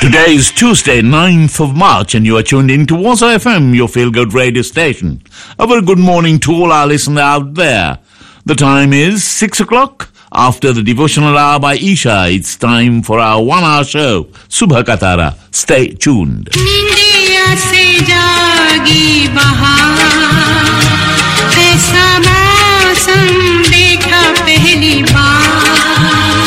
Today is Tuesday, 9th of March, and you are tuned in to Waza FM, your feel good radio station. A very good morning to all our listeners out there. The time is 6 o'clock. After the devotional hour by Isha, it's time for our one hour show, Subha Katara. Stay tuned. निंदिया से जागी बहार ऐसा मौसम देखा पहली बार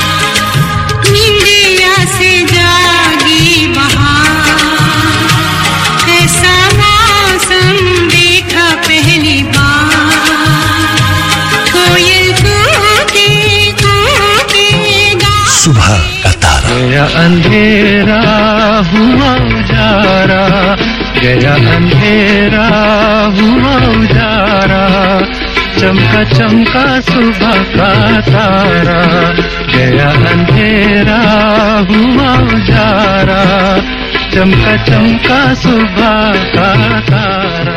निंदिया से जागी बहार ऐसा मौसम देखा पहली बार कोयल कूके कूके गा सुबह का तारा गया अंधेरा हुआ उजारा गया अंधेरा हुआ उजारा चमका चमका सुबह का तारा गया अंधेरा हुआ उजारा चमका चमका सुबह का तारा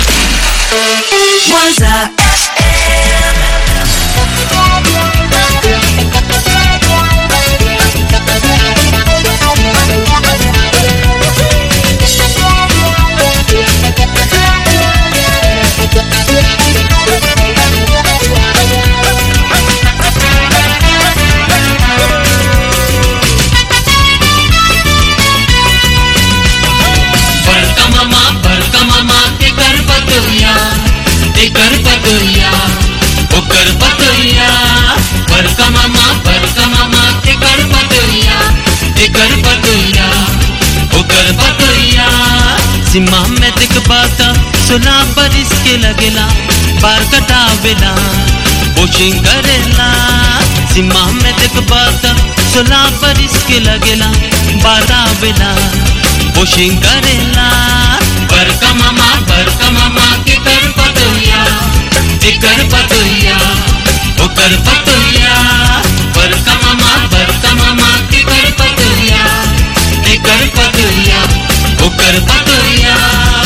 बड़का मामा बड़का मामा के कर पतोया ते कर पतोया ओ कर पतोया बड़का मामा बड़का मामा के कर पतोया ते कर पतोया ओ कर पतोया सीमा में दिख पाता सुना पर इसके लगेला पार कटावेला पोशिंग करेला सीमा में दिख पाता सुना पर इसके लगेला बारावेला पोशिंग करेला बरका मामा बरका मामा के कर पतोया के कर पतोया ओ कर पतोया बरका मामा बरका मामा के कर पतोया के कर पतोया ओ कर पतोया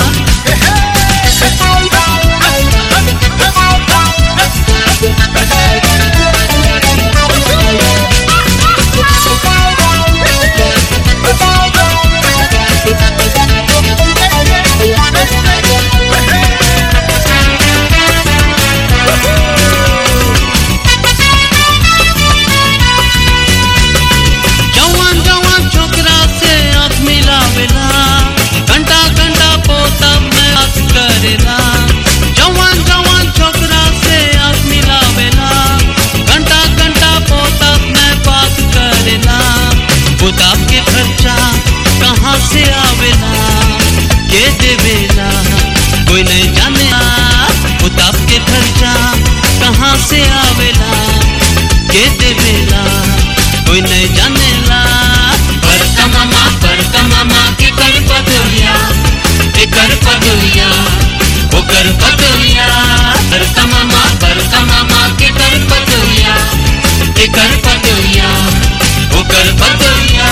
जवान जवान छोकरा से आँख मिलावेला घंटा घंटा पोता में आस करेला जवान जवान छोकरा से आँख मिलावेला घंटा घंटा पोता में बात करेला पुताब के खर्चा कहाँ से आवेला के देवेला कोई नहीं जाने पुताब के खर्चा कहाँ से आवेला के देवेला कोई नहीं जानेला बड़का मामा बड़का मामा के कर पतोया के कर पतोया ओ कर पतोया बड़का मामा बड़का मामा के कर पतोया के कर पतोया ओ कर पतोया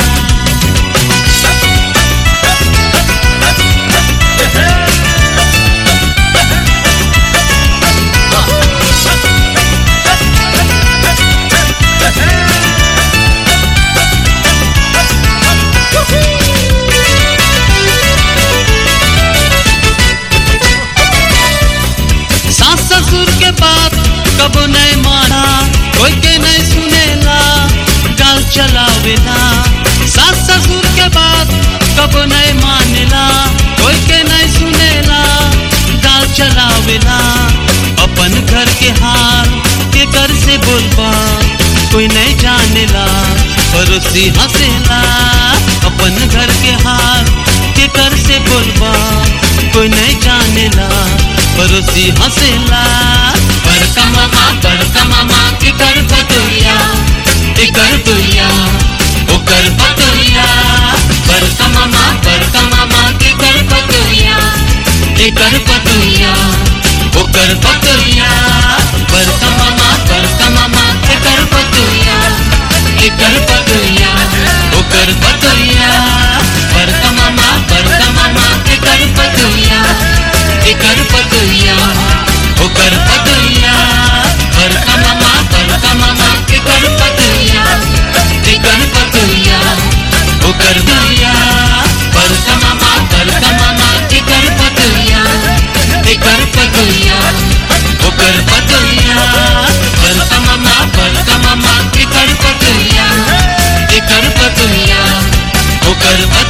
सास ससुर के बात कब नहीं माना कोई के नहीं सुनेला गाल चलावेला सास ससुर के बात कब नहीं मानेला कोई के नहीं सुनेला गाल चलावेला अपन घर के हाल के घर से बोलबा कोई नहीं जानेला पड़ोसी हंसेला अपन घर के हाल के घर से बोलबा कोई नहीं जानेला पड़ोसी हंसेला बड़का मामा बड़का मामा के कर पतोया के कर तुया ओ कर पतोया बड़का मामा बड़का मामा के कर पतोया के कर पतोया ओ कर पतोया बड़का मामा बड़का मामा के कर पतोया के कर पतोया ओ कर पतोया बड़का मामा बड़का मामा के कर पतोया के कर पतोया ओ कर पतोया बड़का मामा बड़का मामा के कर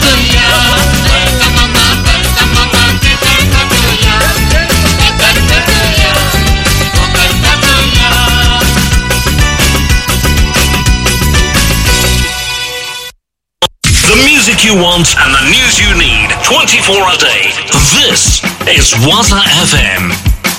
The music you want and the news you need 24 a day. This is Waza FM.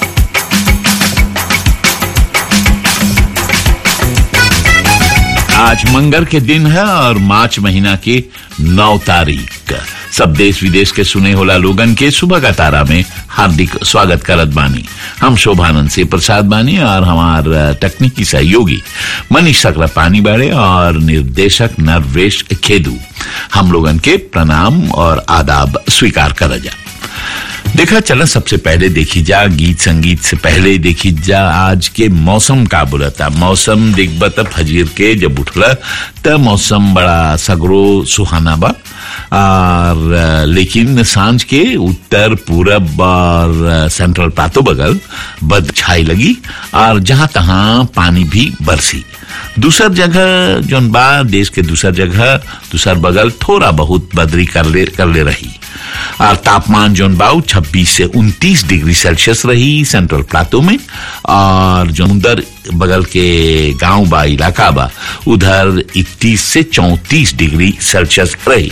आज मंगर के दिन है और मार्च महीना की नौ तारीख सब देश विदेश के सुने होला लोगन के सुबह का तारा में हार्दिक स्वागत करत बानी हम शोभानंद से प्रसाद बानी और हमार तकनीकी सहयोगी मनीष सकरा पानी बाड़े और निर्देशक नरवेश खेदू हम लोगन के प्रणाम और आदाब स्वीकार कर जा देखा चला सबसे पहले देखी जा गीत संगीत से पहले देखी जा आज के मौसम का बोलता मौसम दिग्बत फजीर के जब उठला त मौसम बड़ा सगरो सुहाना बा और अ, लेकिन सांझ के उत्तर पूरब और अ, सेंट्रल पातो बगल बद छाई लगी और जहां तहां पानी भी बरसी दूसर जगह जोन बा देश के दूसर जगह दूसर बगल थोड़ा बहुत बदरी कर ले कर ले रही और तापमान जोन बा 26 से 29 डिग्री सेल्सियस रही सेंट्रल प्लाटो में और जो उधर बगल के गांव बा इलाका बा उधर 31 से 34 डिग्री सेल्सियस रही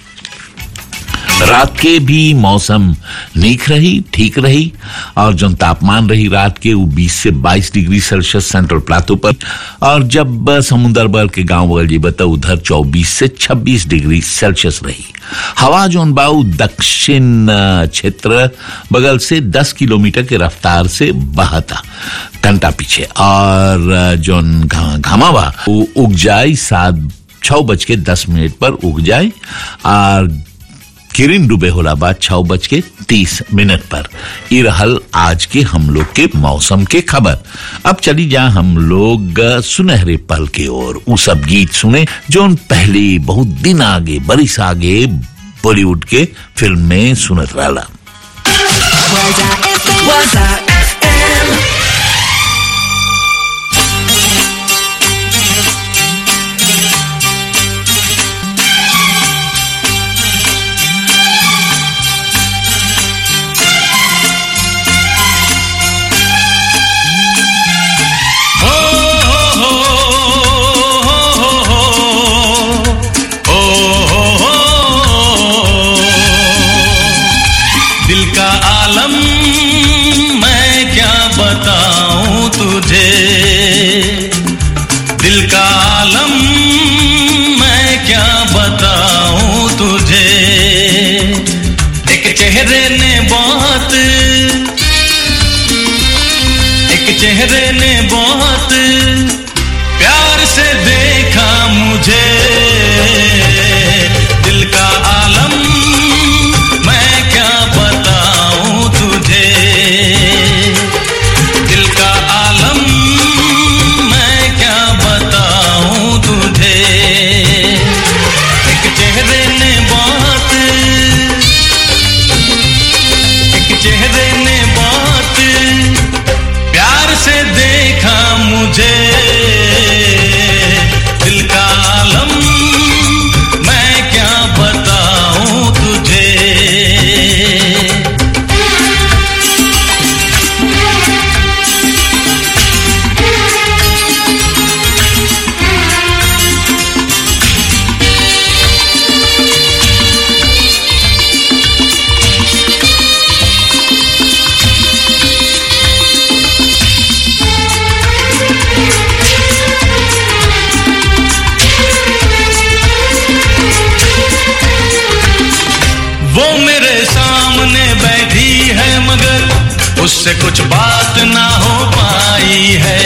रात के भी मौसम नीक रही ठीक रही और जो तापमान रही रात के वो 20 से 22 डिग्री सेल्सियस सेंट्रल प्लाटो पर और जब समुद्र बगल के गांव बगल जी बता उधर 24 से 26 डिग्री सेल्सियस रही हवा जोन बाऊ दक्षिण अ, क्षेत्र बगल से 10 किलोमीटर के रफ्तार से बहता घंटा पीछे और अ, जोन घा- घामा बा वो उग जाए सात छह बज के दस मिनट पर उग जाए और किरिन डूबे होला बाद छह बज के तीस मिनट पर ई रहल आज के हम लोग के मौसम के खबर अब चली जा हम लोग अ, सुनहरे पल के ओर उ सब गीत सुने जो उन पहले बहुत दिन आगे बरिस आगे बॉलीवुड के फिल्म में सुनत रहला Waza FM. दिल का आलम मैं क्या बताऊं तुझे दिल का आलम मैं क्या बताऊं तुझे एक चेहरे ने बहुत एक चेहरे ने बहुत प्यार से देखा मुझे दिल का आलम मैं क्या बताऊं तुझे दिल का आलम मैं क्या बताऊं तुझे एक चेहरे ने बहुत एक चेहरे ने बहुत प्यार से देखा मुझे दिल का आलम मैं क्या बताऊं तुझे वो मेरे सामने बैठी है मगर उससे कुछ बात ना हो पाई है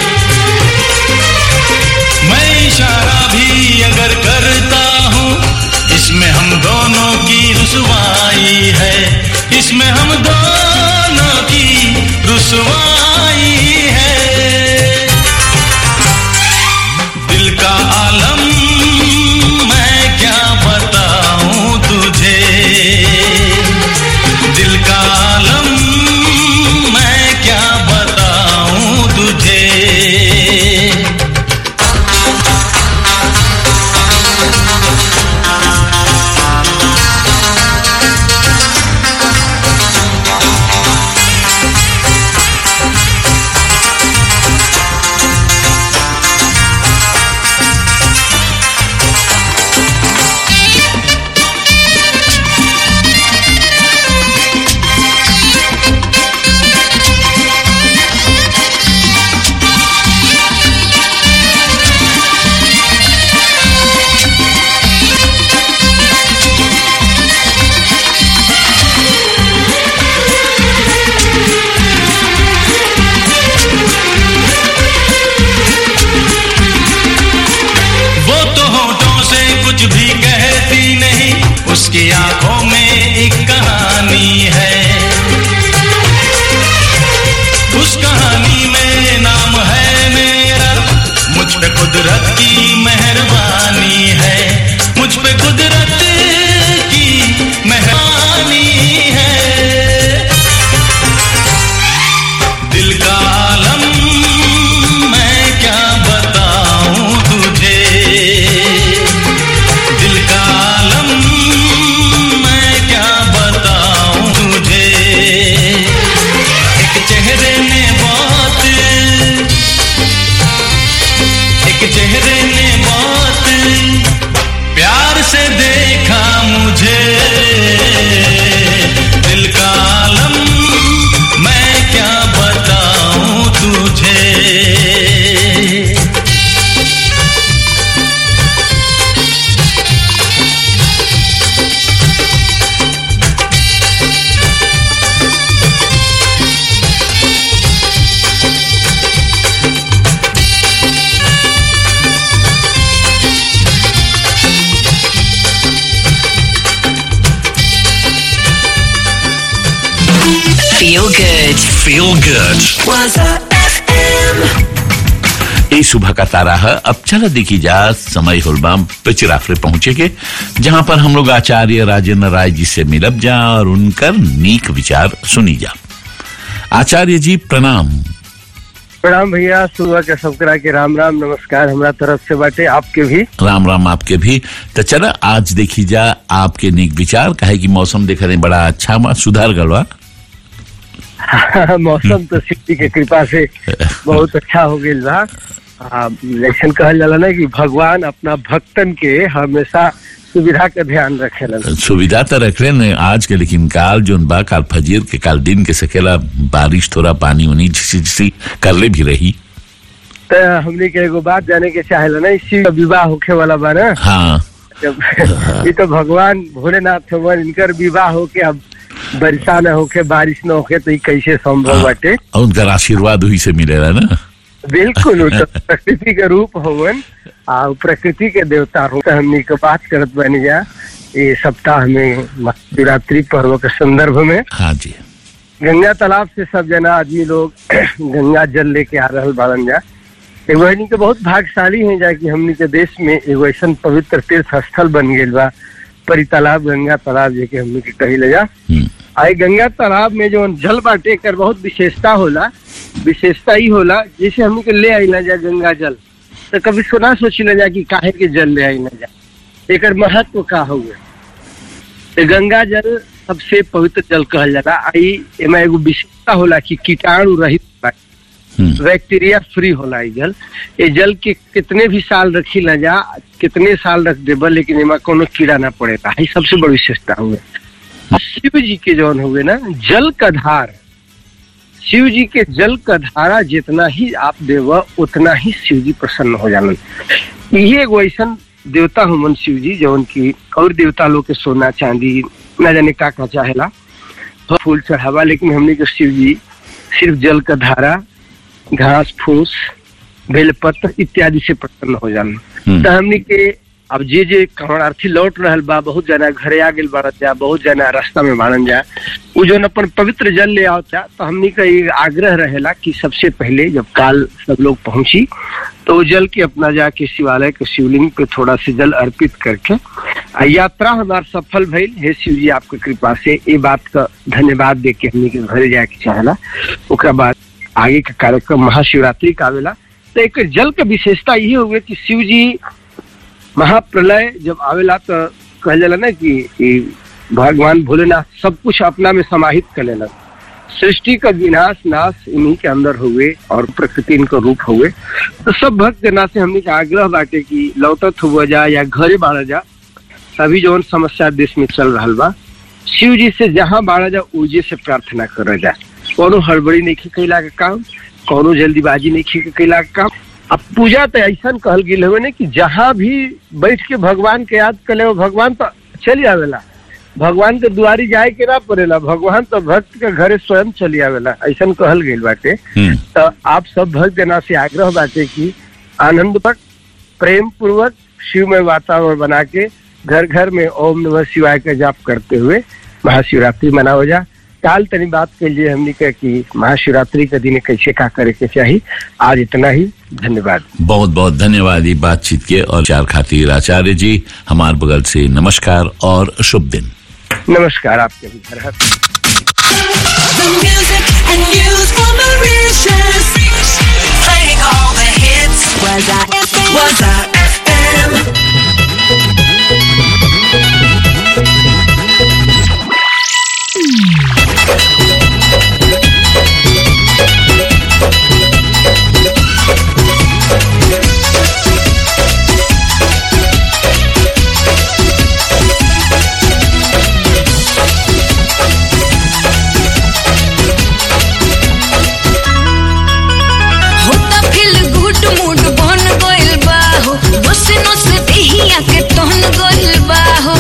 मैं इशारा भी अगर करता हूँ इसमें हम दोनों की रुसवाई है इसमें हम दोनों की रुसवाई है दिल का आलम मैं क्या बताऊं तुझे दिल का आलम मैं क्या बताऊं तुझे उसकी आंखों में एक कहानी है उस कहानी में नाम है मेरा मुझ पे कुदरत की मेहरबानी है मुझ पे कुदरत की मेहरबानी है दिल का आलम मैं क्या बताऊं तुझे दिल का आलम मैं क्या बताऊं तुझे एक चेहरे ने बात एक चेहरे ने बात प्यार से देखा मुझे दिल का आलम मैं क्या बताऊं तुझे Feel good. Feel good. Waza FM. ये सुबह का तारा है अब चला देखी जा समय होलबा पिचराफरे पहुंचे के जहां पर हम लोग आचार्य राजेंद्र राय जी से मिलब जा और उनकर नीक विचार सुनी जा आचार्य जी प्रणाम प्रणाम भैया सुबह के सबकरा के राम राम नमस्कार हमरा तरफ से बाटे आपके भी राम राम आपके भी तो चला आज देखी जा आपके नीक विचार काहे कि मौसम देख रहे बड़ा अच्छा बा सुधार गलवा मौसम तो शिव के कृपा से बहुत अच्छा हो गई बा आ, ऐसन कहल जाला ना कि भगवान अपना भक्तन के हमेशा सुविधा का ध्यान रखेलन सुविधा तो रख रहे ने आज के लेकिन काल जो बा काल फजीर के काल दिन के सकेला बारिश थोड़ा पानी उनी झिसी झिसी कर ले भी रही तो हमने के एगो बात जाने के चाहेला ना इसी का विवाह होखे वाला बा ना हाँ जब ये तो भगवान भोलेनाथ भगवान इनकर विवाह होके अब बरसा न होके बारिश न होके तो ये कैसे संभव बाटे और उनका आशीर्वाद हुई से मिलेला ना बिल्कुल वो तो प्रकृति के रूप होवन आ उ प्रकृति के देवता हो तो हमनी के बात करत बनी जा ये सप्ताह में महाशिवरात्रि पर्व के संदर्भ में हाँ जी गंगा तालाब से सब जना आदमी लोग गंगा जल लेके आ रहल बाड़न जा एगो हमनी के बहुत भाग्यशाली है जा कि हमनी के देश में एगो ऐसा पवित्र तीर्थ स्थल बन गेल बा परी तालाब गंगा तालाब जेके हमनी के कही जा हम्म, आई गंगा तालाब में जो जल बाटे कर बहुत विशेषता होला विशेषता ही होला जैसे हमनी के ले आई ना जा गंगा जल तो कभी सुना सोची ना जा कि काहे के जल ले आई ना जा एकर महत्व का हुए तो गंगा जल सबसे पवित्र जल कहल जाला आई एमा एगो विशेषता होला कि कीटाणु रहित बा हम्म, बैक्टीरिया फ्री होला ई जल ये जल के कितने भी साल रखी ना जा कितने साल रख देबा लेकिन एमा कोनो कीड़ा ना पड़ेगा ई सबसे बड़ी विशेषता हुए और शिव जी के जौन हुए ना जल का धार शिव जी के जल का धारा जितना ही आप देव उतना ही शिव जी प्रसन्न हो जालन ये एगो ऐसन देवता हुमन शिव जी जौन की और देवता लोग के सोना चांदी न जाने का का चाहेला फूल चढ़ावा लेकिन हमने के शिव जी सिर्फ जल का धारा घास फूस बेलपत्र इत्यादि से प्रसन्न हो जाना हम्म। तो हमनी के अब जे जे कमरार्थी लौट रहल बा बहुत जना घरे आ गेल बारत जा बहुत जना रास्ता में बाड़न जा उ जौन अपन पवित्र जल ले आवता तो हमनी का ये आग्रह रहेला कि सबसे पहले जब काल सब लोग पहुंची तो वो जल के अपना जाके शिवालय के शिवलिंग पे थोड़ा से जल अर्पित करके आ यात्रा हमार सफल भइल हे शिव जी आपके कृपा से ये बात का धन्यवाद दे के हमनी के घरे जाए के चाहेला ओकरा बाद आगे का कार्यक्रम महाशिवरात्रि का आवेला तो एक जल के विशेषता ये हुए कि शिव जी महाप्रलय जब आवेला तो कहल जाला ना कि ई भगवान भोलेनाथ सब कुछ अपना में समाहित कर लेला सृष्टि का विनाश नाश इन्हीं के अंदर हुए और प्रकृति इनका रूप हुए तो सब भक्त जना से हमने के आग्रह बाटे कि लौटत हुआ जा या घरे बाढ़ जा सभी जौन समस्या देश में चल रहा बा शिव जी से जहाँ बाढ़ जा ऊर्जे से प्रार्थना कर जा कोनो हड़बड़ी नहीं कैला के काम कोनो जल्दीबाजी नहीं कैला के काम अब पूजा तो ऐसा कहल गेल हुए ने कि जहाँ भी बैठ के भगवान के याद कर ले भगवान तो चली आवेला भगवान के दुआरी जाए के ना पड़ेला भगवान तो भक्त के घरे स्वयं चली आवेला ऐसा कहल गेल बाटे हम्म, तो आप सब भक्त जना से आग्रह बाटे कि आनंद पूर्वक प्रेम पूर्वक शिव में वातावरण बना के घर घर में ओम नमः शिवाय का जाप करते हुए महाशिवरात्रि मनाओ जा काल तनी बात के लिए हमने कहा कि महाशिवरात्रि के दिन कैसे का करे के चाहिए आज इतना ही धन्यवाद बहुत बहुत धन्यवाद ये बातचीत के और चार खातिर आचार्य जी हमार बगल से नमस्कार और शुभ दिन नमस्कार आपके भी हर हर The music and news for Mauritius. Playing all the hits. Was I FM? Was I FM? होता फिल गुड मूड बन गइल बा हो बस नस देहिया के तहन गइल बा हो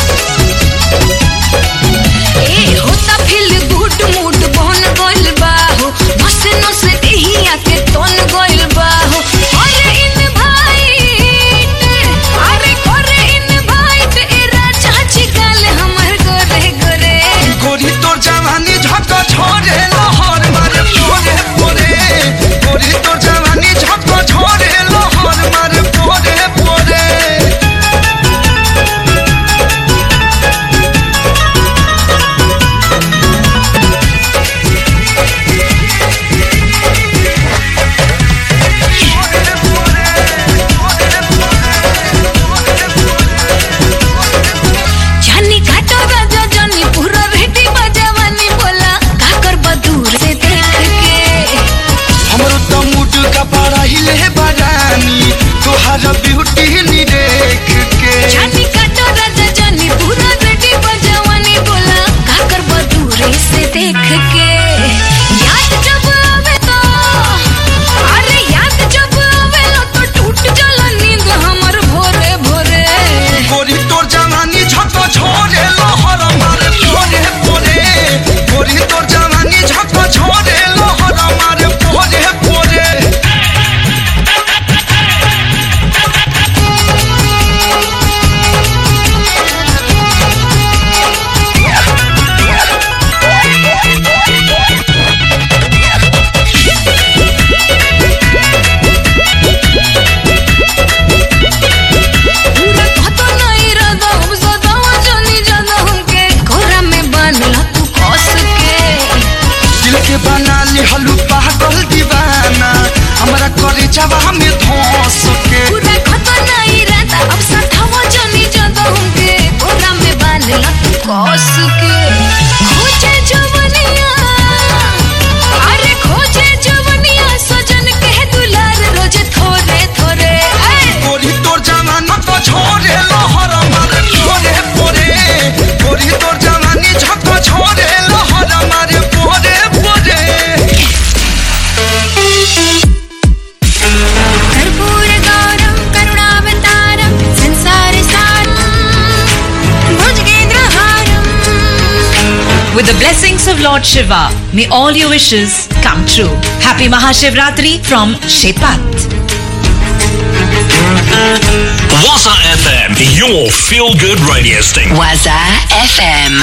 ए होता फिल गुड मूड बन गइल बा हो बस नस देहिया के तहन गइल बा हो अरे इन भाई अरे करे इन भाई ते राजा जी काल हमर गोरे गोरे गोरी तोर जवानी झक छोड़े लहर मारे पोरे पोरे गोरी तोर जवानी झक छोड़े लहर मारे पोरे पोरे जानी घाटो राजा जानी पूरा भेटी बजावानी बोला काकर बदूर से देख के हमरो तो मुड का बड़ा हिले बरानी तोहार ब्यूटी नी देख के जानी घाटो राजा जानी पूरा भेटी बजावानी बोला काकर बदूर से देख के याद जब आवे तो अरे याद जब आवे तो टूट जाला नींद हमर भोरे भोरे गोरी तोर जवानी झक छोड़े लहर मारे पोरे पोरे गोरी तोर जवानी झक छोड़े लहर मारे पोरे पोरे पूरा कहतो नहीं रदा हम सदावा जानी जाना हमके कोरा में बांधला तू कस के दिल के बना ली हलू पागल दीवाना हमरा करे जवा में धोस के पूरा खतो नहीं रहता अब सठावा जानी जाता हमके कोरा में बांधला तू कस के खोजे जवनिया अरे खोजे जवनिया सजन के दुलार रोज थोरे थोरे ऐ गोरी तोर जवाना तो छोड़े लहर मारे पोरे पोरे गोरी तोर जवानी झक छोड़े लहर मारे पोरे पोरे कर्पूर गौरम करुणावतारम संसार सारम भुजगेंद्रहारम With the blessings of Lord Shiva, may all your wishes come true. Happy Mahashivratri from Shepat. Waza FM, your feel good radio station. Waza FM.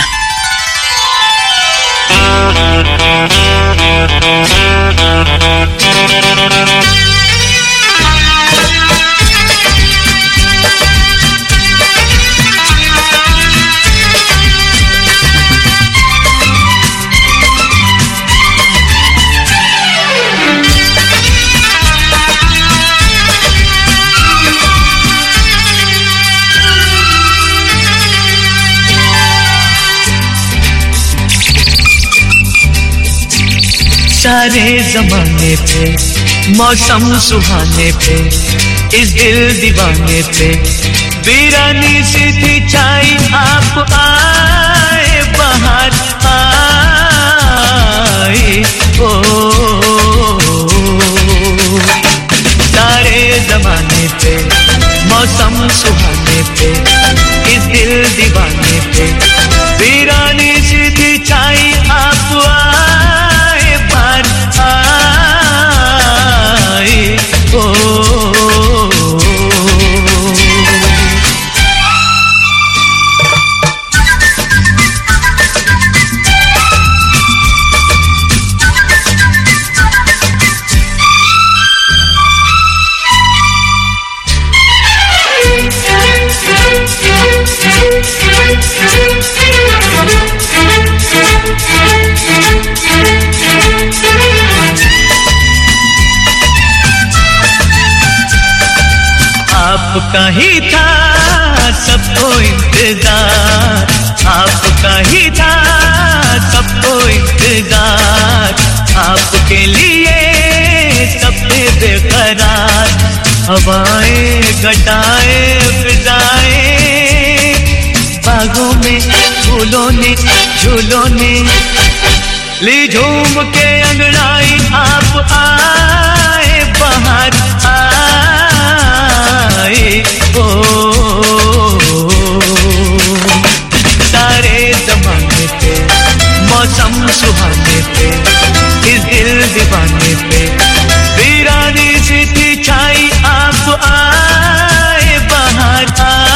सारे जमाने पे मौसम सुहाने पे इस दिल दीवाने पे वीरानी सी थी चाई आप आए बाहर आए ओ सारे जमाने पे मौसम सुहाने पे इस दिल दीवाने पे वीरानी सी थी चाई आप आए बाहर आए ओ आपका ही था सबको इंतजार आपका ही था सबको इंतजार आपके लिए सबसे बेकरार हवाएं घटाएं फिजाएं बागों में फूलों ने झूलों ने ली झूम के अंगड़ाई आप आए बाहर आए ओ सारे जमाने पे मौसम सुहाने पे इस दिल दीवाने पे वीरानी सी थी छाई आप आए बाहर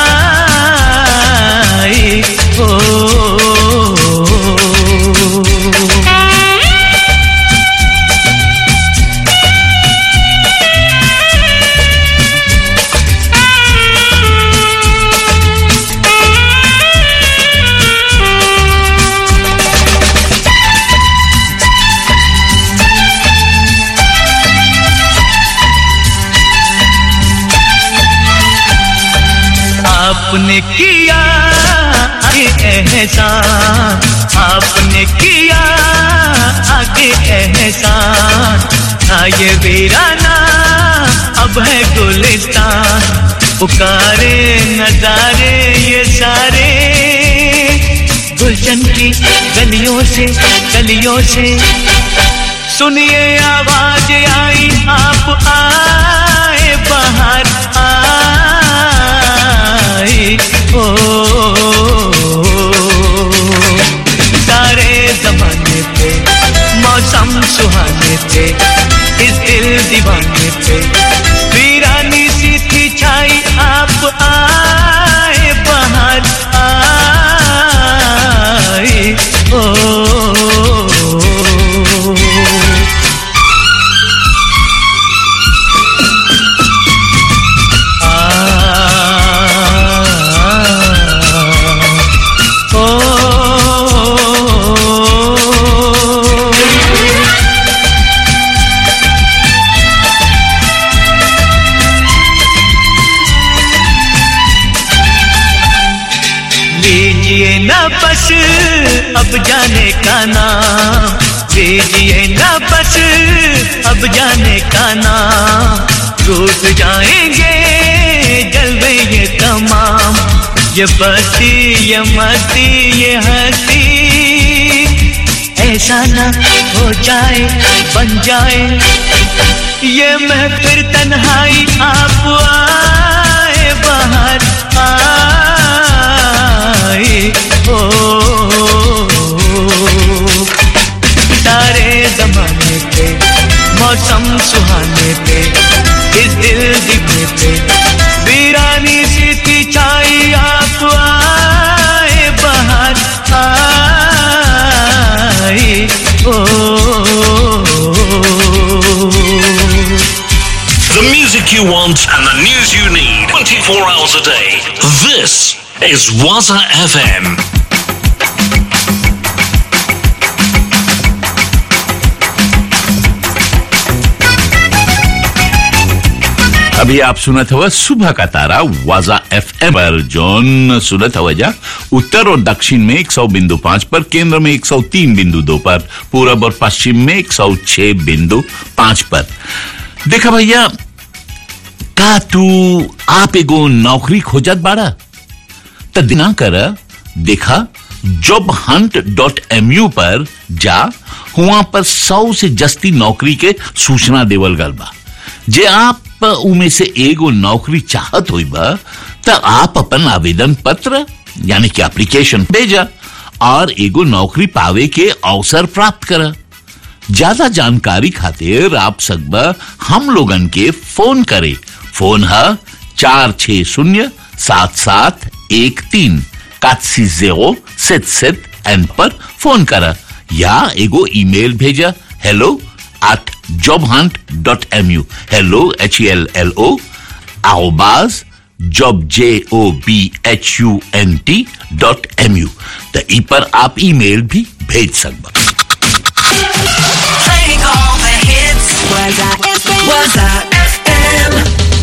आए ओ आपने किया आगे एहसान आपने किया आगे एहसान था ये वीराना अब है गुलिस्तान पुकारे नजारे ये सारे गुलशन की गलियों से गलियों से सुनिए आवाज आई आप आए बाहर आए ओ सारे जमाने पे मौसम सुहाने पे इस दिल दीवाने पे वीरानी सी थी छाई आप आए बाहर आए ओ लीजिए ना बस अब जाने का नाम लीजिए ना बस अब जाने का नाम टूट जाएंगे जलवे ये तमाम ये बस्ती ये मस्ती ये हंसी ऐसा ना हो जाए बन जाए ये महफिल तन्हाई आप आए बाहर आए ओ सारे जमाने पे मौसम सुहाने पे इस दिल दिखने पे वीरानी सी थी छाई आप आए बाहर आए ओ The music you want and the news you need 24 hours a day. This is Waza FM. अभी आप सुनत हवा सुबह का तारा वाजा एफ पर जोन सुनत हवा जा उत्तर और दक्षिण में 100 बिंदु पांच पर केंद्र में 103 बिंदु दो पर पूरब और पश्चिम में 106 बिंदु पांच पर देखा भैया का तू आप एगो नौकरी खोजत बाड़ा त दिना कर देखा job hunt dot M U पर जा हुआ पर सौ से जस्ती नौकरी के सूचना देवल गल बा जे आप उमे से एगो नौकरी चाहत हुई बा त आप अपन आवेदन पत्र यानी कि एप्लीकेशन भेजा और एगो नौकरी पावे के अवसर प्राप्त करा ज्यादा जानकारी खातिर आप सकबा हम लोगन के फोन करे फोन है चार छ शून्य सात सात एक तीन कासी जेरो सेट सेट एन पर फोन करा या एगो ईमेल भेजा hello at jobhunt.mu hello h e l l o arrobas job J O B H U N T dot M U तो ई पर आप ईमेल भी भेज सकबा Playing all the hits. Was I FM? Was I FM?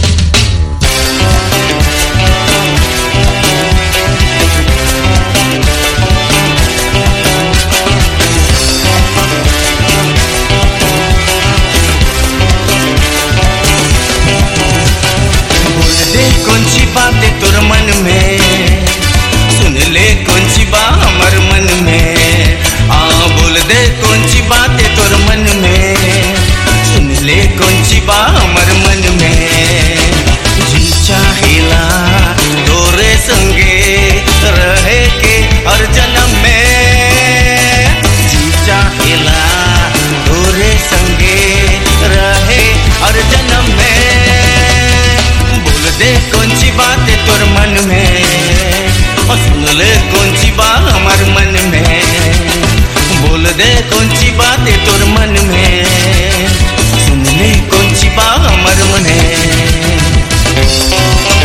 बोल दे कौन सी बातें तोर मन में सुन ले कौन सी बा हमर मन में आ बोल दे कौन सी बातें तोर मन में सुन ले कौन सी बा हमर मन में जी चाहेला तोरे संगे रहे के हर जन्म में जी चाहेला तोरे संगे रहे हर जन्म में बोल दे कौन सी बात है तोर मन में और सुन ले कौन सी बात हमार मन में बोल दे कौन सी बात है तोर मन में सुन ले कौन सी बात हमार मन है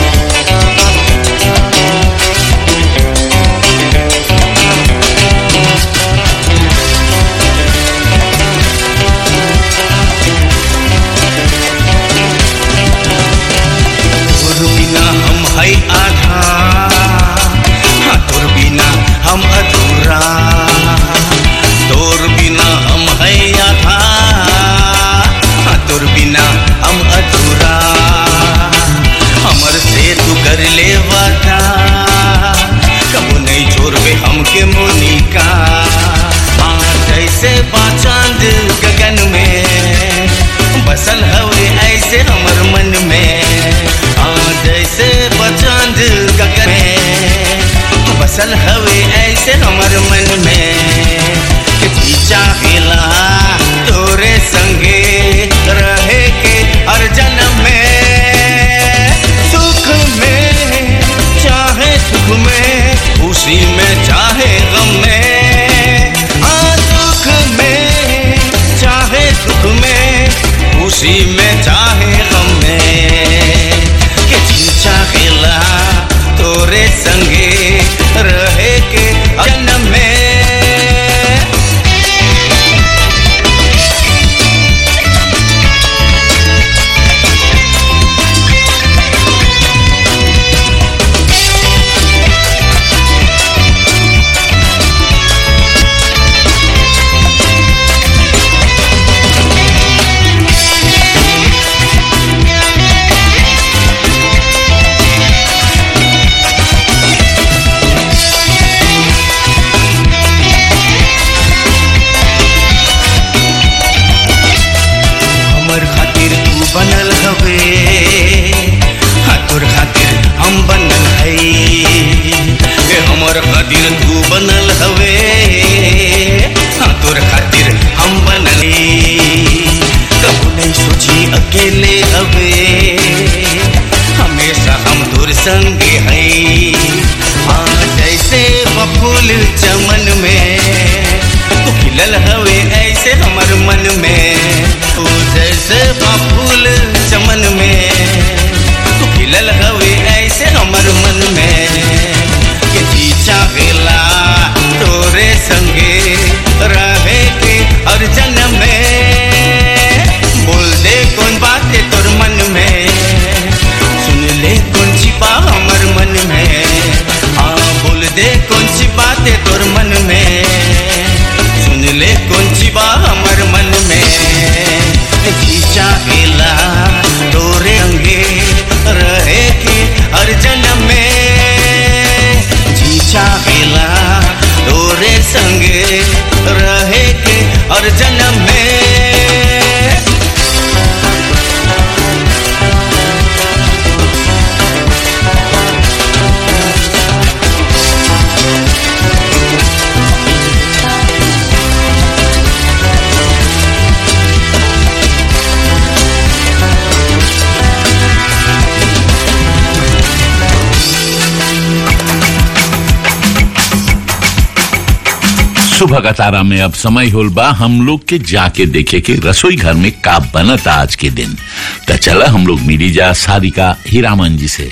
तोर बिना हम है आधा हाँ, तोर बिना हम अधूरा तोर बिना हम है आधा हाँ, तोर बिना हम अधूरा हमर से तू कर ले वादा कबो नहीं छोड़बे हमके मोनिका हाँ जैसे बाचांद गगन में बसल हवे ऐसे हमर मन में हाँ जैसे बचांद गगन में बसल हवे ऐसे हमर मन में कि जी चाहेला तोरे संगे रहे के हर जन्म में सुख में चाहे सुख में खुशी में चाहे गम में हाँ दुख में चाहे सुख में खुशी में चाहे गम में कि जी चाहेला तोरे संगे रहे के जन्म में हमर खातिर तू बनल हवे हाँ तोर खातिर हम बनल है ए हमर खातिर तू बनल हवे हाँ तोर खातिर हम बनल कबू नहीं सोची अकेले हवे हमेशा हम तोर संगे है हाँ जैसे बफूल चमन में तू खिलल हवे ऐसे हमर मन में तू जैसे फूल चमन में तू खिलल हवे ऐसे हमर मन में कि जी चाहेला तोरे संगे रहे के हर जन्म में बोल दे कौन बात है तोर मन में सुन ले कौन सी बात हमर मन में हाँ बोल दे कौन सी बात है तोर मन में सुन ले कौन सी बात हमर मन में जी चाहेला तोरे अंगे रहे के हर जन्म में जी चाहेला तोरे संगे रहे के हर जन्म में सुबह का तारा में अब समय होल बा हम लोग के जाके देखे के रसोई घर में का बनत आज के दिन तो चला हम लोग मिली जा सारिका हीरामन जी से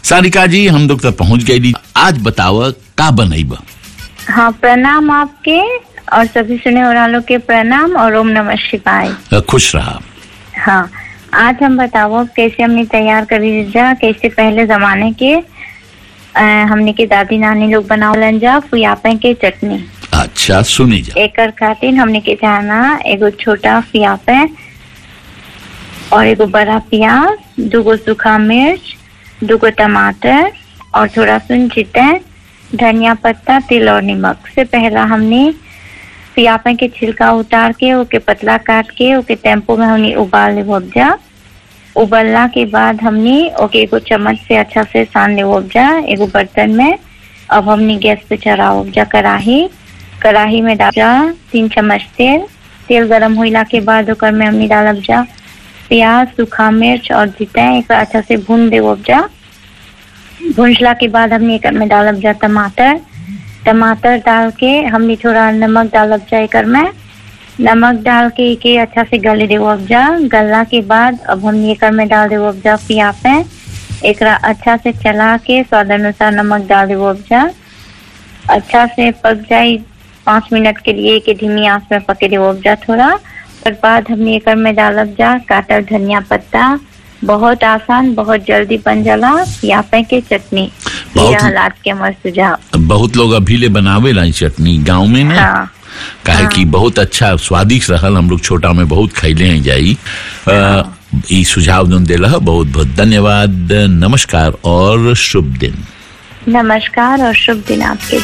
सारिका जी हम लोग तक पहुंच गए आज बताव का बनैब हाँ प्रणाम आपके और सभी सुने वालों के प्रणाम और ओम नमः शिवाय खुश रहा हाँ आज हम बताओ कैसे हमने तैयार करी जा कैसे पहले जमाने के अ, हमने के दादी नानी लोग बनावलन जा फुयापे के चटनी अच्छा सुनी जा एकर खातिर हमने के जाना एगो छोटा फियापे और एगो बड़ा प्याज दूगो सूखा मिर्च दूगो टमाटर और थोड़ा सुन चिटे धनिया पत्ता तिल और नमक से पहला हमने पियापे के छिलका उतार के ओके पतला काट के ओके टेम्पो में हमने उबाल ले जा उबलला के बाद हमने ओके एगो चम्मच से अच्छा से सान ले जा एगो बर्तन में अब हमने गैस पे चढ़ाओ जा कढ़ाई कढ़ाई में डाल जा तीन चम्मच तेल तेल गरम होइला के बाद ओकर में हमने डालब जा प्याज सूखा मिर्च और जीते एक अच्छा से भून दे जा भूंजला के बाद हमने एकर में डालब जा टमाटर टमाटर डाल के हमने थोड़ा नमक डालब जा एकर में नमक डाल के के अच्छा से गले देव जा गलला के बाद अब हमने एकर में डाल देव जा पियापे एकरा अच्छा से चला के स्वाद अनुसार नमक डाल देव जा अच्छा से पक जाए पाँच मिनट के लिए के धीमी आंच में पके देव जा थोड़ा और बाद हमने एकर में डालब जा काटल धनिया पत्ता बहुत आसान बहुत जल्दी बन जाला पियापे के चटनी बहुत- यह हालात के हमार सुझाव बहुत लोग अभी ले बनावे ला ई चटनी गांव में ना हाँ काहे कि बहुत अच्छा स्वादिष्ट रहल हम लोग छोटा में बहुत खैले हैं जाई अ, ई सुझाव जोन देला ह, बहुत बहुत धन्यवाद नमस्कार और शुभ दिन नमस्कार और शुभ दिन आपके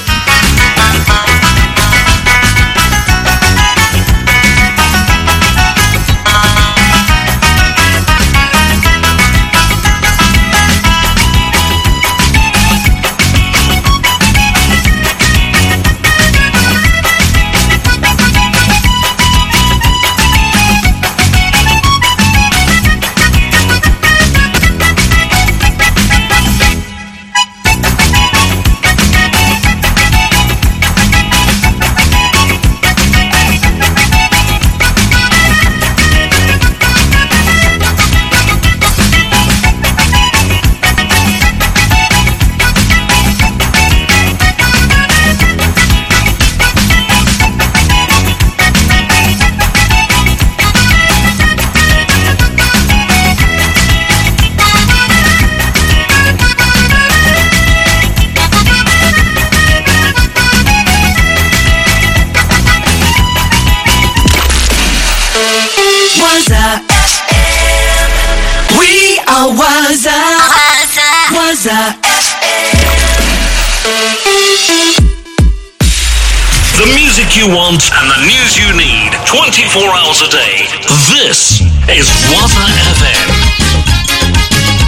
Waza FM. We are Waza. Waza The music you want and the news you need 24 hours a day. This is Waza FM.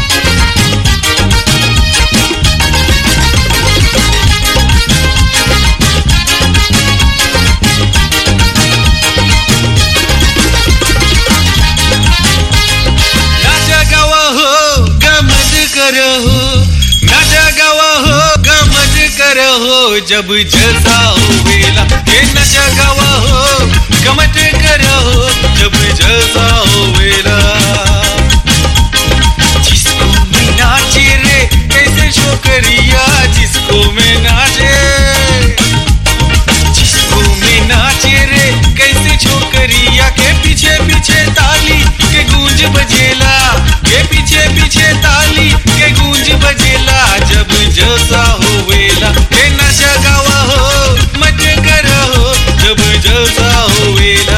नाचा गावा हो गमत करो हो नाचा गावा हो गमत करो हो जब जलसा हो वेला ये नाचा गावा हो गमत करो हो जब जलसा हो वेला जिसको में नाचे रे कैसे छोकरिया जिसको में नाचे जिसको में नाचे रे कैसे छोकरिया के पीछे पीछे ताली के गूंज बजेला के पीछे पीछे ताली के गूंज बजेला जब जलसा होवेला के नशा गावा हो मत करो हो जब जलसा होवेला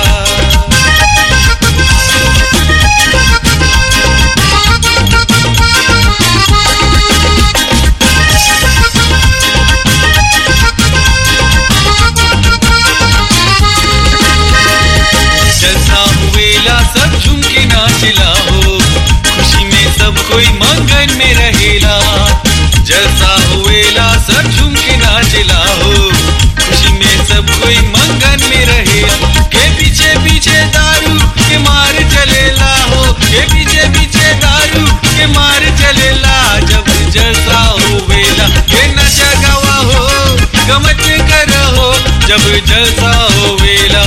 जलसा हुएला सब झूम के नाचला हो खुशी में सब कोई मंगन में रहेला जलसा हुएला सब झूम के नाचला हो खुशी में सब कोई मंगन में रहेला के पीछे पीछे दारू के मार चलेला हो के पीछे पीछे दारू के मार चलेला जब जलसा हुएला के नशा गवा हो गमत करो जब जलसा होवेला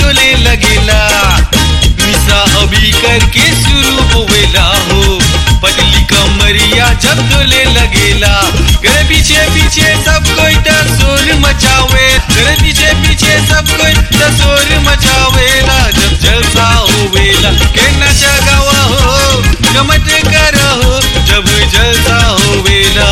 डोले लगेला निशा अभी करके शुरू होवेला हो पतली कमरिया जब डोले लगेला घर पीछे पीछे सब कोई शोर मचावे घर पीछे पीछे सब कोई शोर मचावेला जब जलसा होवेला के नचा गवा हो गमत करो जब जलसा होवेला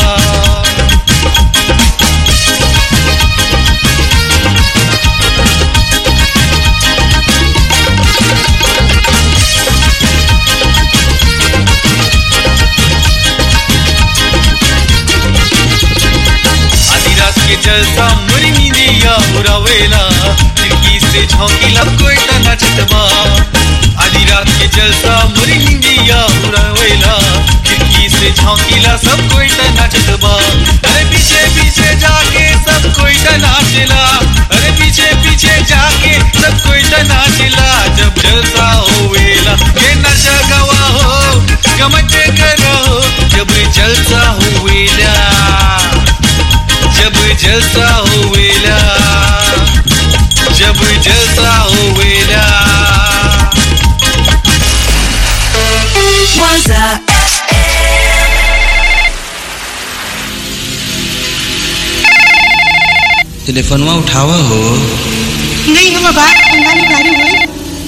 आधी रात के जलसा मुरी नींदिया उड़ावेला खिड़की से झोंकीला कोई त नाचतबा आधी रात के जलसा मुरी नींदिया उड़ावेला खिड़की से झोंकीला सब कोई त नाचतबा अरे पीछे पीछे जाके सब कोई त नाचला अरे पीछे पीछे जाके सब कोई त नाचला जब जलसा होवेला के नशा गवा हो गमत करो जब जलसा होवेला जब जलसा होवेला जब जलसा होवेला Waza टेलीफोनवा उठावा हो नहीं हम बात अंगानी बारी हुई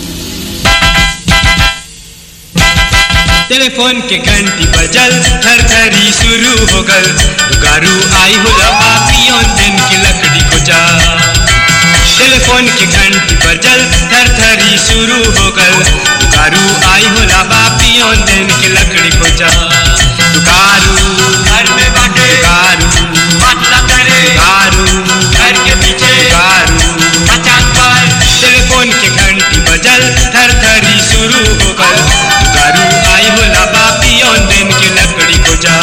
टेलीफोन के घंटी बजल थर थरी शुरू हो गल गारू आई हो लबा पियोन दिन की लकड़ी को जा टेलीफोन के घंटी बजल थर थरी शुरू हो गल गारू आई हो लबा पियोन दिन की लकड़ी को जा गारू घर में बाटे गारू बात ना करे गारू घर के पीछे गारू मचान पर टेलीफोन के घंटी बजल थर थरी शुरू हो गल गारू आई हो लबा पियोन दिन की लकड़ी को जा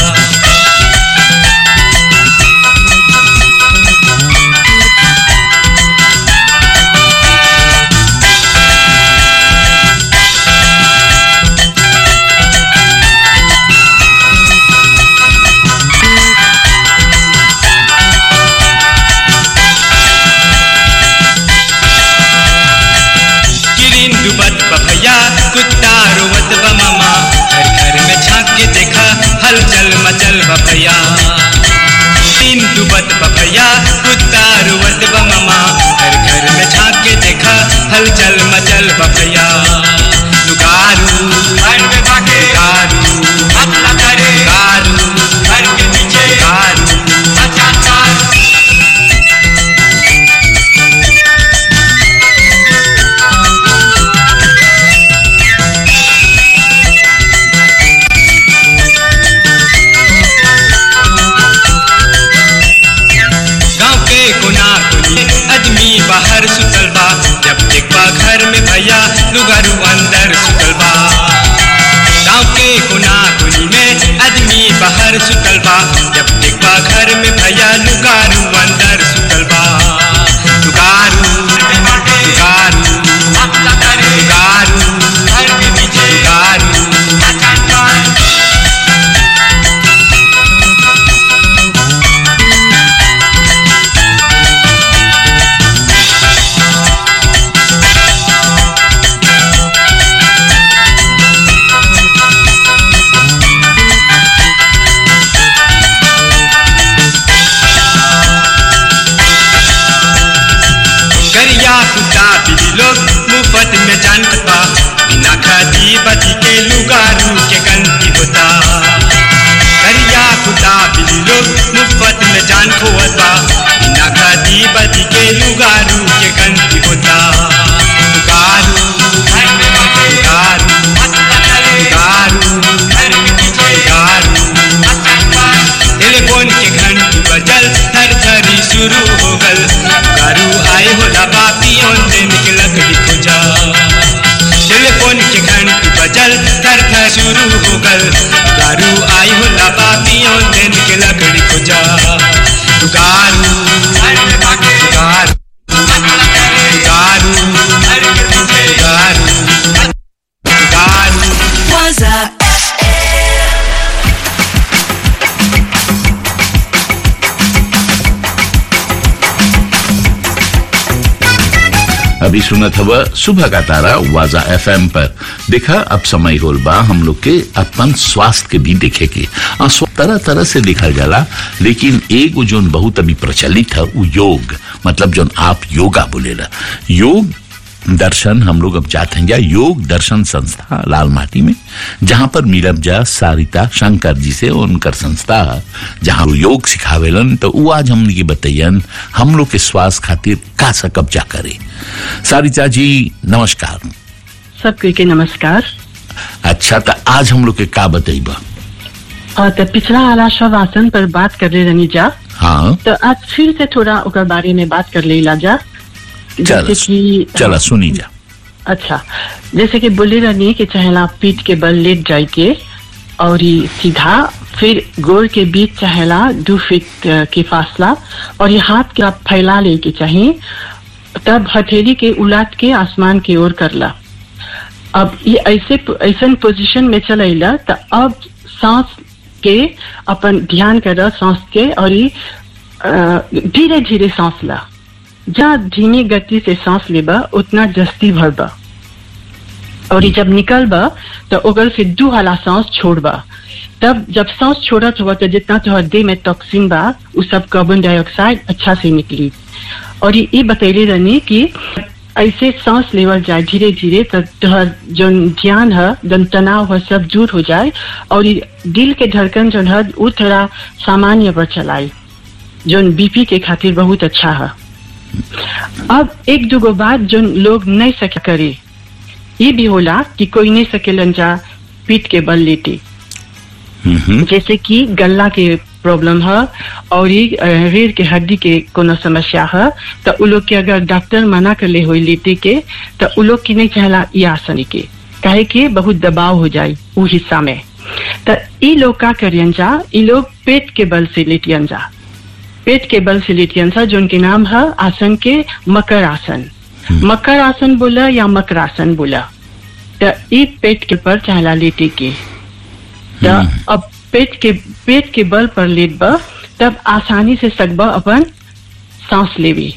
किरिन डुबत बभैया कुत्ता रोवत बमामा घर घर में झांक के देखा हलचल मचल बभैया तीन डुबत बभैया कुत्ता रोवत बमामा घर घर में झांक के देखा हलचल मचल बभैया लुगारू घर में बाटे गारू अपना करे गारू घर के पीछे गारू मचान गाँव के कोना कोनी आदमी बाहर सुतल बा जब देखबा घर में भैया लुगारू अंदर सुतल बा गाँव के कोना कोनी में आदमी बाहर सुतल बा जब देखबा घर में भैया लुगारू अंदर सुतल बा लुगारू लुगारू लुगारू घर के पीछे लुगारू गरिया कुत्ता बिल्ली लोग मुफ्त में जान बा बिना खादी बदी के लुगारू के गंती होता गरिया कुत्ता बिल्ली लोग मुफ्त में जान खोवत बा बिना खादी बदी के लुगारू के गंती होता लुगारू लुगारू लुगारू लुगारू टेलीफोन के घंटी बजल थर थरी शुरू हो गल गारू आए हो लबा पियोन दिन के लकड़ी को जा टेलीफोन के घंटी बजल थर थर शुरू हो गल गारू आई हो लबा पियोन दिन के लकड़ी को जा गारू गारू गारू गारू गारू Waza अभी सुनत हवा सुबह का तारा वाजा एफएम पर देखा अब समय होल बा हम लोग के अपन स्वास्थ्य के भी देखे के आ, स्व- तरह तरह से देखल जाला लेकिन एगो जोन बहुत अभी प्रचलित है वो योग मतलब जोन आप योगा बोलेला योग दर्शन हम लोग अब जाते हैं जा योग दर्शन संस्था लाल माटी में जहां पर मिलब जा सारिता शंकर जी से उनकर संस्था है, जहां वो योग सिखावेलन तो वो आज हमने के बतैयन हम लोग के स्वास्थ्य खातिर का सा कब्जा करे सारिता जी नमस्कार सबके के नमस्कार अच्छा तो आज हम लोग के का बतैबा और तो पिछला वाला शवासन पर बात कर ले रनी जा हाँ तो आज फिर से थोड़ा ओकर बारे में बात कर ले ला जा चल जैसे कि चला सुनी जा अच्छा जैसे कि बोले रहनी कि चाहेला पीठ के बल लेट जाए के और ये सीधा फिर गोड़ के बीच चाहेला दो फीट अ, के फासला और ये हाथ के आप फैला ले के चाहिए तब हथेली के उलाट के आसमान की ओर करला अब ये ऐसे ऐसा पोजीशन में चलेला तो अब सांस के अपन ध्यान कर सांस के और ये धीरे धीरे सांस ला जहाँ धीमी गति से सांस लेबा उतना जस्ती भरबा और ये जब निकलबा तो ओकर फिर दू हाला सांस छोड़बा तब जब सांस छोड़त हुआ तो जितना तोहर देह में टॉक्सिन बा उ सब कार्बन डाइऑक्साइड अच्छा से निकली और ये ये बतैले रहनी कि ऐसे सांस लेवल जाए धीरे धीरे तो तोहर जो ध्यान है जो तनाव है सब दूर हो जाए और ये दिल के धड़कन जो है वो थोड़ा सामान्य पर चलाए जो बीपी के खातिर बहुत अच्छा है अब एक दूगो बात जो लोग नहीं सके करे ये भी होला कि कोई नहीं सकेलन जा पीठ के बल लेते जैसे कि गला के प्रॉब्लम है और ये अ, रीढ़ के हड्डी के कोनो समस्या है तो उ लोग के अगर डॉक्टर मना कर ले हो लेते के तो उ लोग की नहीं चाहला ये आसन के काहे कि बहुत दबाव हो जाए वो हिस्सा में तो ये लोग का करियन जा ये लोग पेट के बल से लेटियन जा पेट के बल से लेटियन सा जो उनके नाम है आसन के मकर आसन मकर आसन बोला या मकरासन बोला तो ये पेट के पर चाहला लेटे के तो अब पेट के पेट के बल पर लेटबा तब आसानी से सकबा अपन सांस लेवी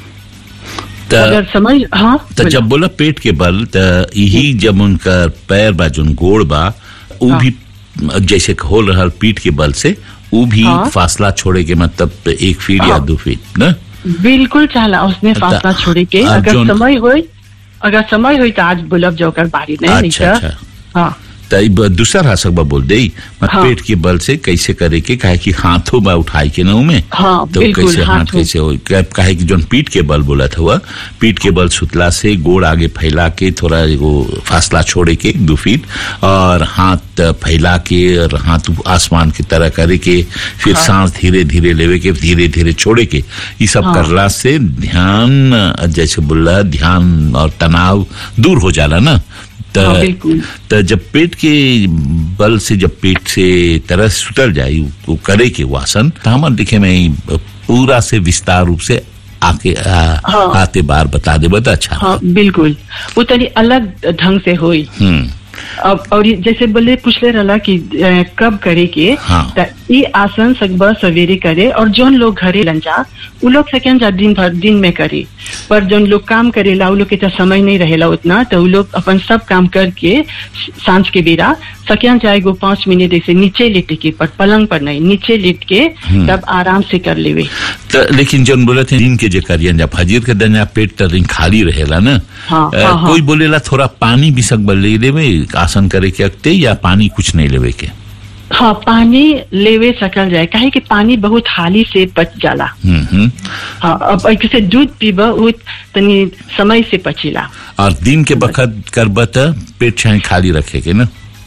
अगर त समझ हाँ त जब बोला पेट के बल त यही जब उनका पैर बा जोन गोड़ बा उ भी जैसे हो रहल पीठ के बल से उ भी हाँ। फासला छोड़े के मतलब एक फीट या हाँ। दो फीट न बिल्कुल चाहला उसने फासला छोड़े के आ, अगर जोन- समय होई अगर समय होई तो आज बुलब जोकर बारी नहीं नहीं अच्छा तो- अच्छा हाँ त ई ब- दूसरा रासक बा बोल दे मत हाँ। पेट के बल से कैसे करे के काहे कि हाथों बा उठाई के ना में हाँ, तो बिल्कुल, कैसे हाथ हाथों। कैसे हो काहे कि जोन पीठ के बल बोला था पीठ के बल सुतला से गोड़ आगे फैला के थोड़ा एगो फासला छोड़े के दो फीट और हाथ फैला के और हाथ आसमान की तरह करे के फिर हाँ। सांस धीरे धीरे लेवे के धीरे धीरे छोड़े के ये सब हाँ। करला से ध्यान जैसे बोला ध्यान और तनाव दूर हो जाला ना त हाँ, बिल्कुल। त जब पेट के बल से जब पेट से तरह सुतल जाए वो करे के वो आसन तो हमारे दिखे में ई पूरा से विस्तार रूप से आके आ, हाँ। आते बार बता दे बता अच्छा हाँ बिल्कुल वो तनी अलग ढंग से होई हम्म अब और ये जैसे बोले पूछले रहला कि अ, कब करे के हाँ। त ये आसन सकबा सवेरे करे और जोन लोग घरे लंजा उ लोग सकें जा दिन भर दिन में करे पर जोन लोग काम करेला उ लोग के तो समय नहीं रहेला उतना तो उ लोग अपन सब काम करके सांझ के बेरा सकें जाए गो पाँच मिनट ऐसे नीचे लेटे के पर पलंग पर नहीं नीचे लेट के हम्म। तब आराम से कर लेवे त लेकिन जन बोले थे दिन के जे करियन जा फजीर के दिन जा पेट त दिन खाली रहेला ना हाँ, अ, हाँ, हाँ। कोई बोलेला थोड़ा पानी भी सकबल ले लेवे आसन करे के अगते या पानी कुछ नहीं लेवे के हाँ पानी लेवे सकल जाए काहे कि पानी बहुत हाली से पच जाला हम्म हम्म हाँ अब ऐसे दूध पीबा उ तनी समय से पचेला और दिन के बखत करब त पेट छाए खाली रखे के ना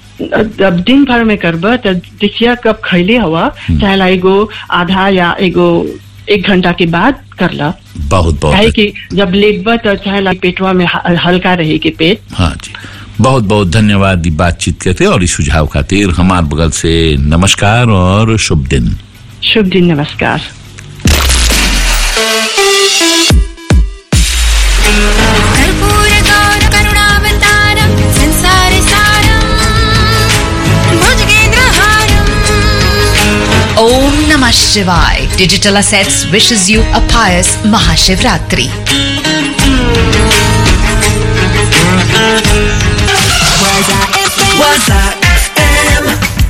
अब दिन भर में करबा तो देखिया कब खैले हवा चाहे ला एगो आधा या एगो एक घंटा के बाद करला बहुत बहुत काहे कि जब लेटबा तो चाहे ला पेटवा में ह- हल्का रहे के पेट हाँ जी बहुत बहुत धन्यवाद ई बातचीत करते और इस सुझाव खातिर हमार बगल से नमस्कार और शुभ दिन शुभ दिन नमस्कार कर्पूरगौरकरुणावतारं संसारसारं भुजगेन्द्रहारम् Om Namah Shivaya. Digital Assets wishes you a pious Mahashivratri. Waza FM.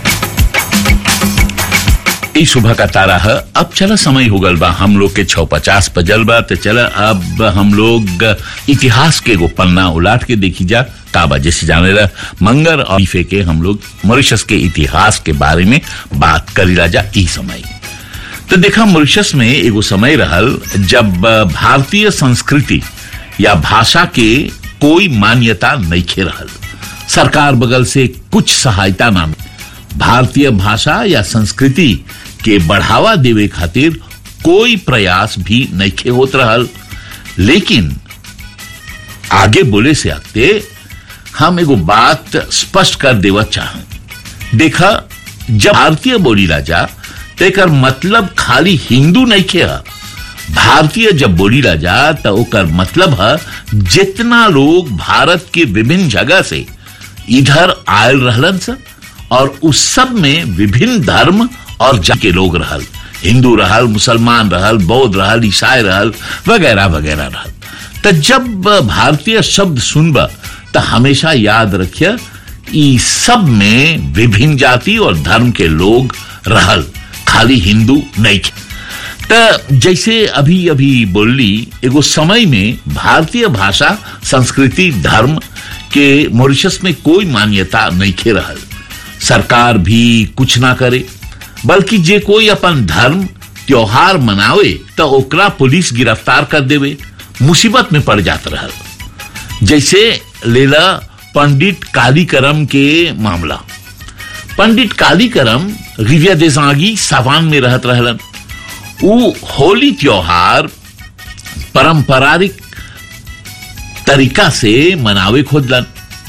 ई सुबह का तारा है अब चला समय हो गल बा हम लोग के छौ पचास बजल बा तो चला अब हम लोग इतिहास के एगो पन्ना उलाट के देखी जा काबा जैसे जाने ला मंगर और ईफे के हम लोग मॉरिशस के इतिहास के बारे में बात करी जा ई समय तो देखा मॉरिशस में एगो समय रहल जब भारतीय संस्कृति या भाषा के कोई मान्यता नहीं रहल सरकार बगल से कुछ सहायता ना मिली। भारतीय भाषा या संस्कृति के बढ़ावा देवे खातिर कोई प्रयास भी नहीं होत रहल लेकिन आगे बोले से आते हम एगो बात स्पष्ट कर देवा चाह देखा जब भारतीय बोली राजा तेकर मतलब खाली हिंदू नहीं खे ह। भारतीय जब बोली राजा तो ओकर मतलब है जितना लोग भारत के विभिन्न जगह से इधर आयल रहलन स और उस सब में विभिन्न धर्म और जाति के लोग रहल हिंदू रहल मुसलमान रहल बौद्ध रहल ईसाई रहल वगैरह वगैरह रहल तो जब भारतीय शब्द सुनब तो हमेशा याद रखिए ई सब में विभिन्न जाति और धर्म के लोग रहल खाली हिंदू नहीं थे। तो जैसे अभी अभी बोली एगो समय में भारतीय भाषा संस्कृति धर्म के मॉरिशस में कोई मान्यता नहीं खे रहल सरकार भी कुछ ना करे बल्कि जे कोई अपन धर्म त्योहार मनावे तो ओकरा पुलिस गिरफ्तार कर देवे मुसीबत में पड़ जात रहल जैसे लेला पंडित कालीकरम के मामला पंडित कालीकरम रिविया देसागी सावान में रहत रहलन उ होली त्योहार पारंपरिक तरीका से मनावे खोजलन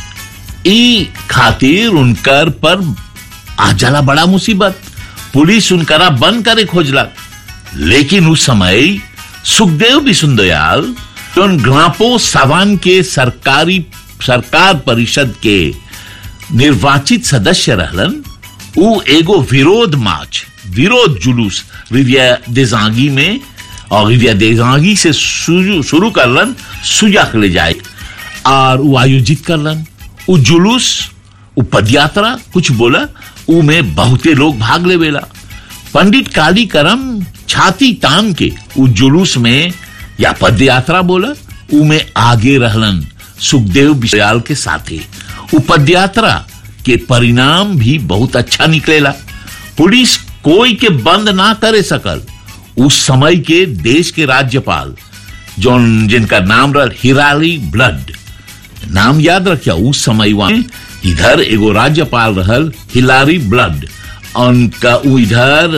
ई खातिर उनकर पर आ जाला बड़ा मुसीबत पुलिस उनकरा बंद करे खोजला लेकिन उस समय सुखदेव बिसुंदयाल जोन ग्रापो सावान के सरकारी सरकार परिषद के निर्वाचित सदस्य रहलन उ एगो विरोध मार्च विरोध जुलूस रिविया देजांगी में और रिविया देजांगी से शुरू शुरू करलन सुजाक ले जाए और वो आयोजित करलन उ जुलूस उ पदयात्रा कुछ बोला उ में बहुते लोग भाग लेवेला पंडित काली करम छाती तान के उ जुलूस में या पदयात्रा बोला उ में आगे रहलन सुखदेव बिशयाल के साथे उ पदयात्रा के परिणाम भी बहुत अच्छा निकलेला पुलिस कोई के बंद ना करे सकल उस समय के देश के राज्यपाल जो जिनका नाम रहा हिराली ब्लड नाम याद रखिया उस समय वहां इधर एगो राज्यपाल रहल हिलारी ब्लड उनका उ इधर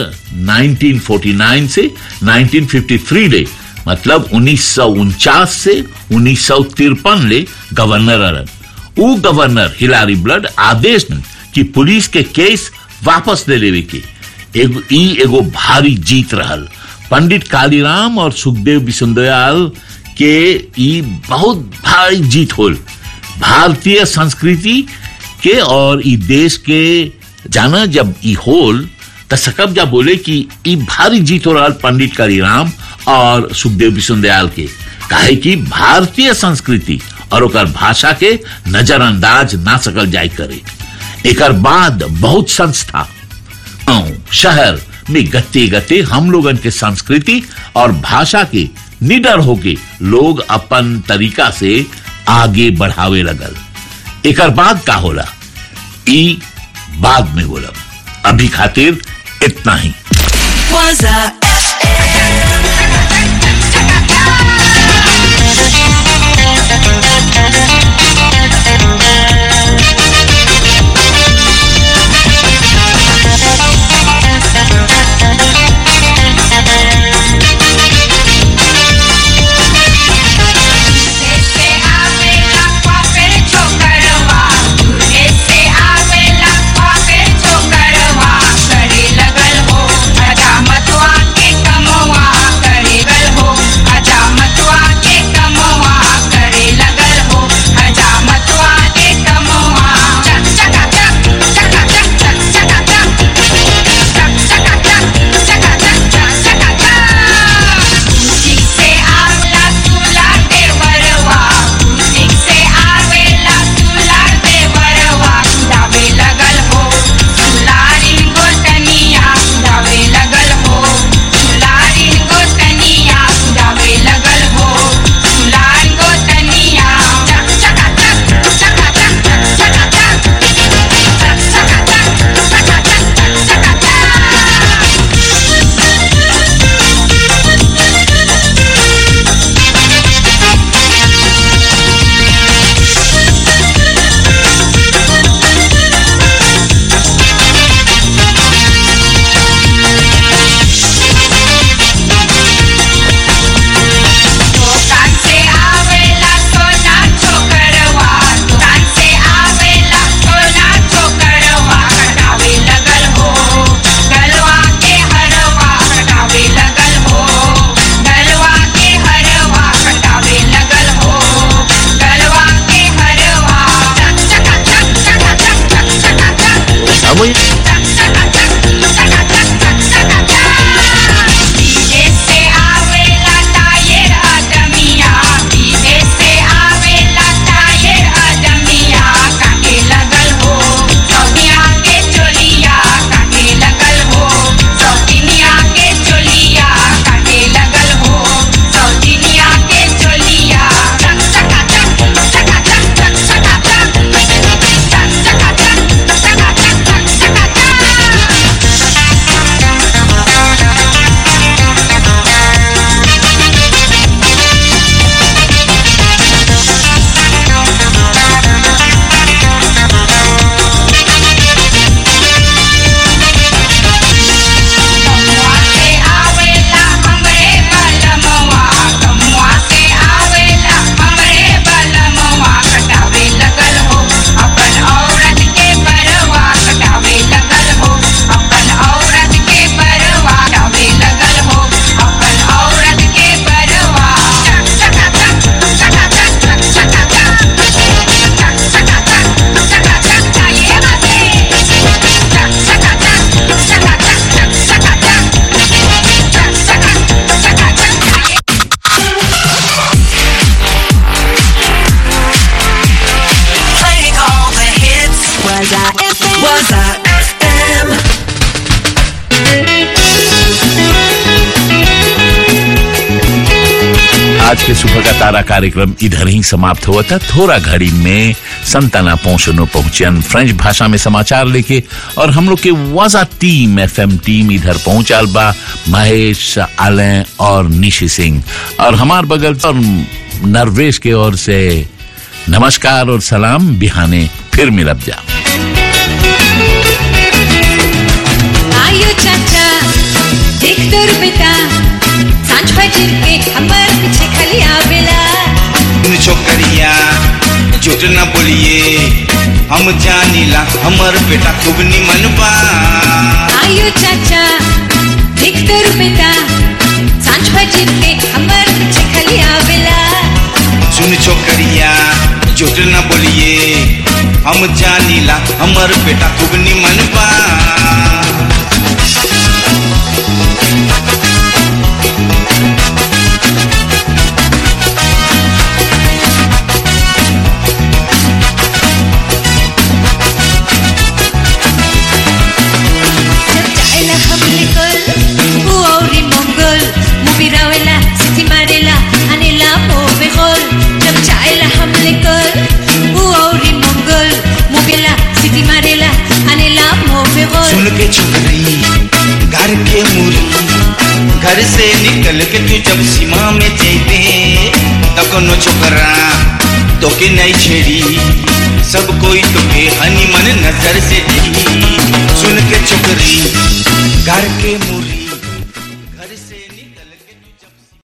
1949 से 1953 ले मतलब उन्नीस से उन्नीस ले गवर्नर रहन उ गवर्नर हिलारी ब्लड आदेश न कि पुलिस के केस वापस ले लेवे के एगो ई एगो भारी जीत रहल पंडित कालीराम और सुखदेव बिसुंदयाल के ई बहुत भारी जीत होल भारतीय संस्कृति के और ई देश के जाना जब ई होल त सकब जा बोले कि ई भारी जीत हो रहा पंडित कालीराम और सुखदेव बिसुंदयाल के काहे कि भारतीय संस्कृति और ओकर भाषा के नजरअंदाज ना सकल जाय करे एकर बाद बहुत संस्था गांव शहर में गते गते हम लोगन के संस्कृति और भाषा के निडर होके लोग अपन तरीका से आगे बढ़ावे लगल एकर बाद का होला ई बाद में होला अभी खातिर इतना ही Waza लगल हो मजा मतवा के अब विदेश से आवेला टायर अदमिया विदेश से आवेला टायर अदमिया काटे लगल हो सौदिया के चोलिया काटे लगल हो सौदिनिया के चोलिया काटे लगल हो सौदिनिया के चोलिया टक टका टक टका टक टक टका टक टक टका टक टका टक टक टका टक कमुआ से आवेला हमरे बलमवा कमुआ से आवेला हमरे बलमवा कटावे लगल हो अपन औरत के परवा कटावे लगल हो अपन औरत के परवा कटावे लगल हो अपन औरत के परवा टक टका टक टका टक टक टका टक टक टका टक टका टक ये बाते टक टका टक टका टक टक टका टक Playing all the hits. Was I FM? Was I FM? आज के सुबह का तारा कार्यक्रम इधर ही समाप्त हुआ था थोड़ा घड़ी में संताना पहुंचनो पहुंचन फ्रेंच भाषा में समाचार लेके और हम लोग के वाजा टीम एफएम टीम इधर पहुंचाल बा महेश आलय और निशी सिंह और हमार बगल और नरवेश के ओर से नमस्कार और सलाम बिहाने फिर मिलब जा आयो चाचा देख तो रुपया सांझ बजर के हमर पीछे खाली आवेला छोकरिया झूठ न बोलिए हम जानीला हमर बेटा खूब निमन बा आयो चाचा देख तो रुपया सांझ बजर के हमर पीछे खाली आवेला सुन छोकरिया झूठ न बोलिए हम जानीला हमर बेटा खूब निमन बा चायला हमले कल उ औरी मंगल मुबी रावेला सिटी मारेला अनेला मोबे होल जब चायला हमले कल उ औरी मंगल मुबीला सिटी मारेला अनेला मोबे होल सुन के छोकरी घर के मुरी घर से निकल के तू जब सीमा में जेबे तब कोनो छोकरा तोके नहीं छेड़ी सब कोई तोके हनी मन नजर से दी सुन के छोकरी घर के मुरी